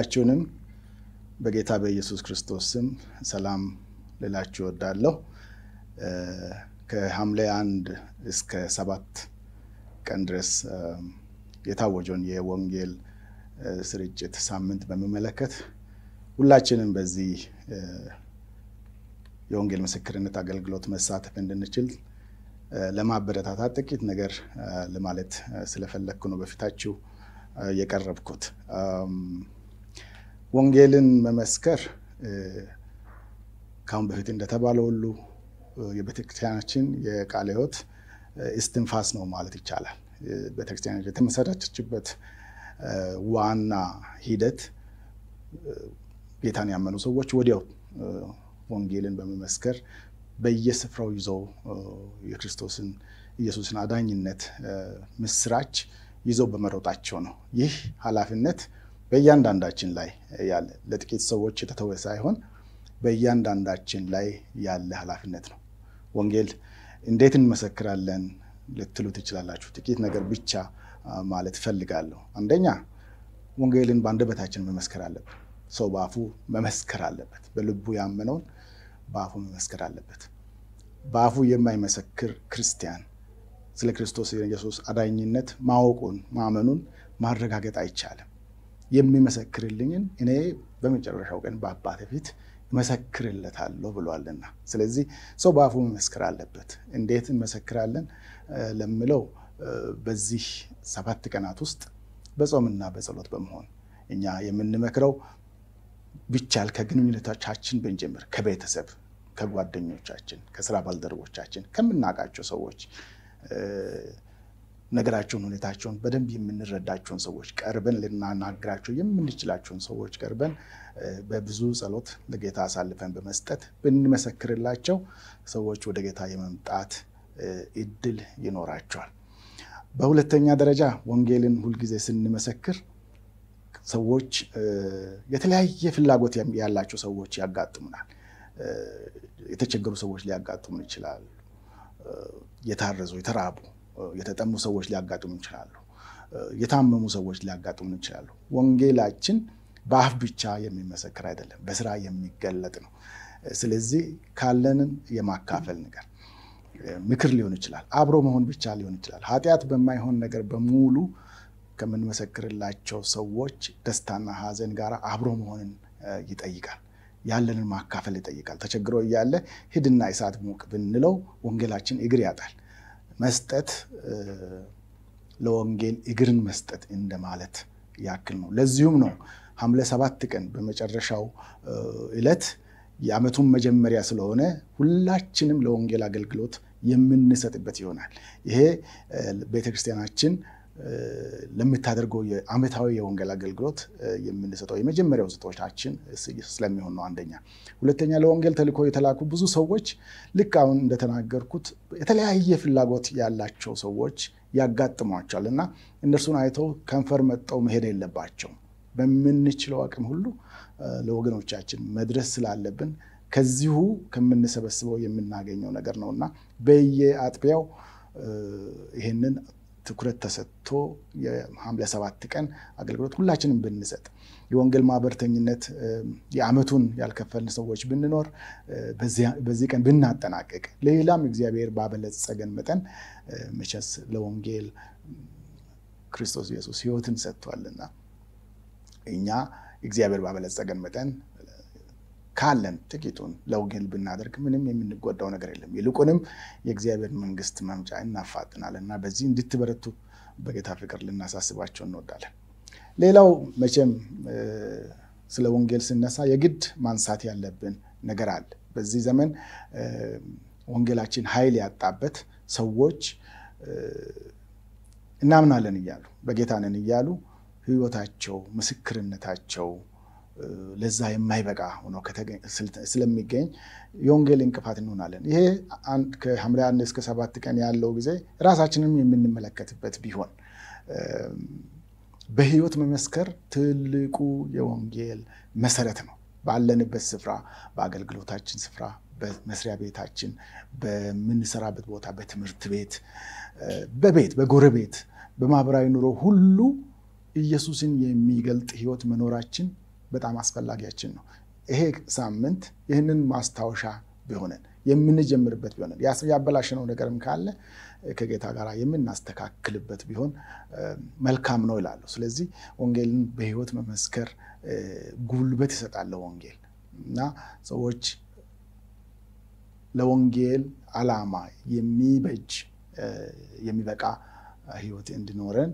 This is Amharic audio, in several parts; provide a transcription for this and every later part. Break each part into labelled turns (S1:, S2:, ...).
S1: ሁላችሁንም በጌታ በኢየሱስ ክርስቶስ ስም ሰላም ልላችሁ እወዳለሁ። ከሐምሌ አንድ እስከ ሰባት ቀን ድረስ የታወጀውን የወንጌል ስርጭት ሳምንት በሚመለከት ሁላችንም በዚህ የወንጌል ምስክርነት አገልግሎት መሳተፍ እንድንችል ለማበረታታት ጥቂት ነገር ለማለት ስለፈለግኩ ነው በፊታችሁ የቀረብኩት። ወንጌልን መመስከር ከአሁን በፊት እንደተባለው ሁሉ የቤተክርስቲያናችን የቃለ ሕይወት እስትንፋስ ነው ማለት ይቻላል። ቤተክርስቲያን የተመሰረተችበት ዋና ሂደት ጌታን ያመኑ ሰዎች ወዲያው ወንጌልን በመመስከር በየስፍራው ይዘው የክርስቶስን ኢየሱስን አዳኝነት ምስራች ይዘው በመሮጣቸው ነው። ይህ ኃላፊነት በእያንዳንዳችን ላይ ያለ ለጥቂት ሰዎች የተተወ ሳይሆን በእያንዳንዳችን ላይ ያለ ኃላፊነት ነው። ወንጌል እንዴት እንመሰክራለን ልትሉ ትችላላችሁ። ጥቂት ነገር ብቻ ማለት እፈልጋለሁ። አንደኛ ወንጌልን በአንደበታችን መመስከር አለብን። ሰው በአፉ መመስከር አለበት። በልቡ ያመነውን በአፉ መመስከር አለበት። በአፉ የማይመሰክር ክርስቲያን ስለ ክርስቶስ ኢየሱስ አዳኝነት ማወቁን ማመኑን ማረጋገጥ አይቻልም። የሚመሰክርልኝን እኔ በመጨረሻው ቀን በአባቴ ፊት እመሰክርለታለሁ ብሏልና፣ ስለዚህ ሰው በአፉ መመስከር አለበት። እንዴት እንመሰክራለን ለምለው በዚህ ሰባት ቀናት ውስጥ በጾምና በጸሎት በመሆን እኛ የምንመክረው ቢቻል ከግንኙነቶቻችን ብንጀምር ከቤተሰብ፣ ከጓደኞቻችን፣ ከስራ ባልደረቦቻችን፣ ከምናውቃቸው ሰዎች ነገራቸውን፣ ሁኔታቸውን በደንብ የምንረዳቸውን ሰዎች ቀርበን ልናናግራቸው የምንችላቸውን ሰዎች ቀርበን በብዙ ጸሎት ለጌታ አሳልፈን በመስጠት ብንመሰክርላቸው ሰዎች ወደ ጌታ የመምጣት እድል ይኖራቸዋል። በሁለተኛ ደረጃ ወንጌልን ሁልጊዜ ስንመሰክር ሰዎች የተለያየ ፍላጎት ያላቸው ሰዎች ያጋጥሙናል። የተቸገሩ ሰዎች ሊያጋጥሙ ይችላሉ። የታረዙ፣ የተራቡ፣ የተጠሙ ሰዎች ሊያጋጥሙ ይችላሉ። የታመሙ ሰዎች ሊያጋጥሙ ይችላሉ። ወንጌላችን በአፍ ብቻ የሚመሰክር አይደለም፣ በስራ የሚገለጥ ነው። ስለዚህ ካለንን የማካፈል ነገር ምክር ሊሆን ይችላል። አብሮ መሆን ብቻ ሊሆን ይችላል። ኃጢአት በማይሆን ነገር በሙሉ ከምንመሰክርላቸው ሰዎች ደስታና ሐዘን ጋር አብሮ መሆንን ይጠይቃል። ያለንን ማካፈል ይጠይቃል። ተቸግሮ እያለ ሂድና እሳት ሙቅ ብንለው ወንጌላችን እግር ያጣል። መስጠት ለወንጌል እግርን መስጠት እንደማለት ያክል ነው። ለዚሁም ነው ሐምሌ ሰባት ቀን በመጨረሻው ዕለት የዓመቱን መጀመሪያ ስለሆነ ሁላችንም ለወንጌል አገልግሎት የምንሰጥበት ይሆናል። ይሄ ቤተክርስቲያናችን ለምታደርገው የዓመታዊ የወንጌል አገልግሎት የምንሰጠው የመጀመሪያው ስጦታችን ስለሚሆን ነው። አንደኛ። ሁለተኛ ለወንጌል ተልእኮ የተላኩ ብዙ ሰዎች ልክ አሁን እንደተናገርኩት የተለያየ ፍላጎት ያላቸው ሰዎች ያጋጥሟቸዋል እና እነርሱን አይተው ከንፈር መጠው መሄድ የለባቸውም። በምንችለው አቅም ሁሉ ለወገኖቻችን መድረስ ስላለብን ከዚሁ ከምንሰበስበው የምናገኘው ነገር ነው እና በየአጥቢያው ይህንን ትኩረት ተሰጥቶ የሐምሌ ሰባት ቀን አገልግሎት ሁላችንም ብንሰጥ የወንጌል ማህበርተኝነት የዓመቱን ያልከፈልን ሰዎች ብንኖር በዚህ ቀን ብናጠናቀቅ ሌላም እግዚአብሔር ባበለጸገን መጠን መቼስ ለወንጌል ክርስቶስ ኢየሱስ ሕይወትን ሰጥቷልና እኛ እግዚአብሔር ባበለጸገን መጠን ካለን ጥቂቱን ለወንጌል ብናደርግ ምንም የምንጎዳው ነገር የለም። ይልቁንም የእግዚአብሔር መንግስት መምጫ እናፋጥናል እና በዚህ እንድትበረቱ በጌታ ፍቅር ልናሳስባቸው እንወዳለን። ሌላው መቼም ስለ ወንጌል ስነሳ የግድ ማንሳት ያለብን ነገር አለ። በዚህ ዘመን ወንጌላችን ኃይል ያጣበት ሰዎች እናምናለን እያሉ በጌታ ነን እያሉ ህይወታቸው ምስክርነታቸው ለዛ የማይበቃ ሆኖ ስለሚገኝ የወንጌል እንቅፋት እንሆናለን። ይሄ ከሐምሌ አንድ እስከ ሰባት ቀን ያለው ጊዜ ራሳችንም የምንመለከትበት ቢሆን በህይወት መመስከር ትልቁ የወንጌል መሰረት ነው። ባለንበት ስፍራ፣ በአገልግሎታችን ስፍራ፣ በመስሪያ ቤታችን፣ በምንሰራበት ቦታ፣ በትምህርት ቤት፣ በቤት፣ በጎረቤት፣ በማህበራዊ ኑሮ ሁሉ ኢየሱስን የሚገልጥ ህይወት መኖራችን በጣም አስፈላጊያችን ነው። ይሄ ሳምንት ይህንን ማስታወሻ ቢሆነን የምንጀምርበት ቢሆን ያበላሸነው ነገርም ካለ ከጌታ ጋር የምናስተካክልበት ቢሆን መልካም ነው ይላሉ። ስለዚህ ወንጌልን በሕይወት መመስከር ጉልበት ይሰጣል ለወንጌል እና ሰዎች ለወንጌል ዓላማ የሚበጅ የሚበቃ ሕይወት እንዲኖረን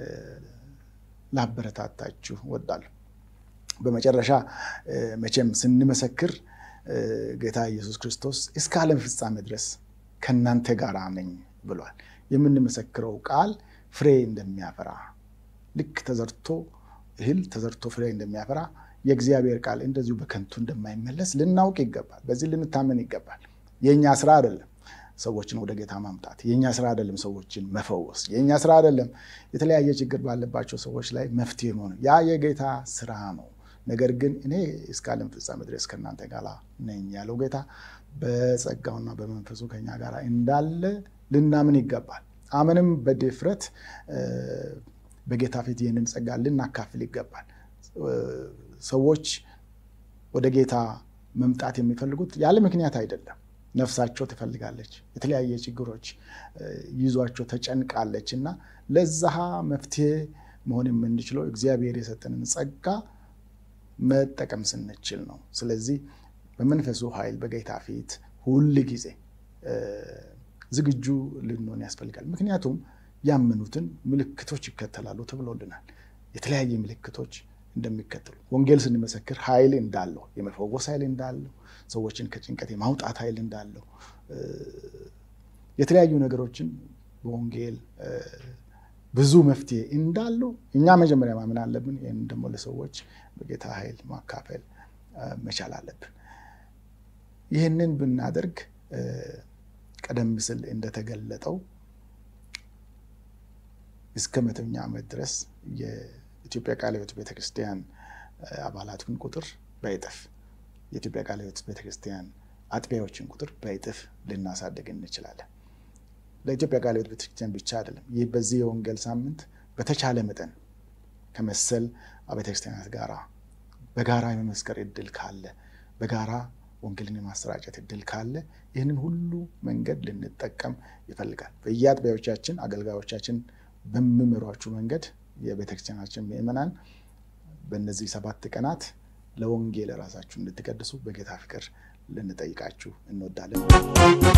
S1: ላበረታታችሁ እወዳለሁ። በመጨረሻ መቼም ስንመሰክር ጌታ ኢየሱስ ክርስቶስ እስከ ዓለም ፍጻሜ ድረስ ከእናንተ ጋር ነኝ ብሏል። የምንመሰክረው ቃል ፍሬ እንደሚያፈራ ልክ ተዘርቶ እህል ተዘርቶ ፍሬ እንደሚያፈራ የእግዚአብሔር ቃል እንደዚሁ በከንቱ እንደማይመለስ ልናውቅ ይገባል። በዚህ ልንታመን ይገባል። የእኛ ስራ አይደለም ሰዎችን ወደ ጌታ ማምጣት። የእኛ ስራ አይደለም ሰዎችን መፈወስ። የእኛ ስራ አይደለም የተለያየ ችግር ባለባቸው ሰዎች ላይ መፍትሄ መሆን። ያ የጌታ ስራ ነው። ነገር ግን እኔ እስከ ዓለም ፍጻሜ ድረስ ከእናንተ ጋር ነኝ ያለው ጌታ በጸጋውና በመንፈሱ ከኛ ጋር እንዳለ ልናምን ይገባል። አምንም በድፍረት በጌታ ፊት ይህንን ጸጋ ልናካፍል ይገባል። ሰዎች ወደ ጌታ መምጣት የሚፈልጉት ያለ ምክንያት አይደለም። ነፍሳቸው ትፈልጋለች። የተለያየ ችግሮች ይዟቸው ተጨንቃለች እና ለዛ መፍትሄ መሆን የምንችለው እግዚአብሔር የሰጠንን ጸጋ መጠቀም ስንችል ነው። ስለዚህ በመንፈሱ ኃይል በጌታ ፊት ሁል ጊዜ ዝግጁ ልንሆን ያስፈልጋል። ምክንያቱም ያመኑትን ምልክቶች ይከተላሉ ተብሎልናል። የተለያየ ምልክቶች እንደሚከተሉ ወንጌል ስንመሰክር ኃይል እንዳለው የመፈወስ ኃይል እንዳለው ሰዎችን ከጭንቀት የማውጣት ኃይል እንዳለው የተለያዩ ነገሮችን በወንጌል ብዙ መፍትሄ እንዳለው እኛ መጀመሪያ ማመን አለብን። ይህን ደግሞ ለሰዎች በጌታ ኃይል ማካፈል መቻል አለብን። ይህንን ብናደርግ ቀደም ሲል እንደተገለጠው እስከ መቶኛ ዓመት ድረስ የኢትዮጵያ ቃለ ሕይወት ቤተክርስቲያን አባላትን ቁጥር በእጥፍ የኢትዮጵያ ቃለ ሕይወት ቤተክርስቲያን አጥቢያዎችን ቁጥር በእጥፍ ልናሳድግ እንችላለን። ለኢትዮጵያ ቃለ ሕይወት ቤተክርስቲያን ብቻ አይደለም። ይህ በዚህ የወንጌል ሳምንት በተቻለ መጠን ከመሰል አብያተ ክርስቲያናት ጋራ በጋራ የመመስከር እድል ካለ በጋራ ወንጌልን የማሰራጨት እድል ካለ ይህንን ሁሉ መንገድ ልንጠቀም ይፈልጋል። በየአጥቢያዎቻችን አገልጋዮቻችን በሚመሯችሁ መንገድ የቤተክርስቲያናችን ምዕመናን በእነዚህ ሰባት ቀናት ለወንጌል ራሳችሁ እንድትቀድሱ በጌታ ፍቅር ልንጠይቃችሁ እንወዳለን።